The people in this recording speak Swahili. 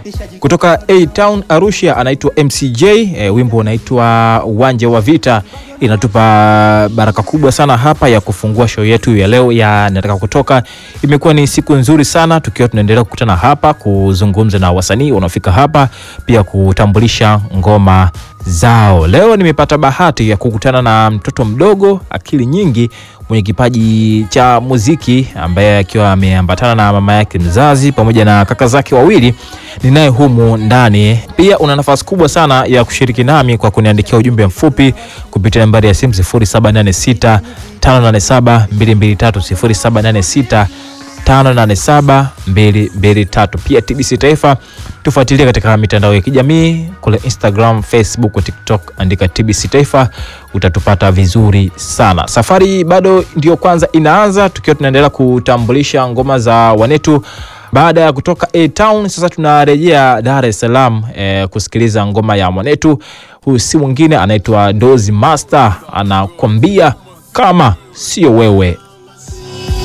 kutoka A Town Arusha anaitwa MCJ e, wimbo unaitwa uwanja wa vita. Inatupa baraka kubwa sana hapa ya kufungua show yetu ya leo ya nataka kutoka. Imekuwa ni siku nzuri sana tukiwa tunaendelea kukutana hapa kuzungumza na wasanii wanaofika hapa, pia kutambulisha ngoma zao. Leo nimepata bahati ya kukutana na mtoto mdogo akili nyingi mwenye kipaji cha muziki ambaye akiwa ameambatana na mama yake mzazi pamoja na kaka zake wawili ninaye humu ndani. Pia una nafasi kubwa sana ya kushiriki nami kwa kuniandikia ujumbe mfupi kupitia nambari ya simu 0786 587 223 0786 587 pia TBC Taifa tufuatilie katika mitandao ya kijamii kule Instagram, Facebook, TikTok, andika TBC Taifa utatupata vizuri sana. Safari bado ndio kwanza inaanza, tukiwa tunaendelea kutambulisha ngoma za wanetu baada ya kutoka A Town. Sasa tunarejea Dar es Salaam eh, kusikiliza ngoma ya mwanetu. Huyu si mwingine anaitwa Dozi Master, anakwambia kama sio wewe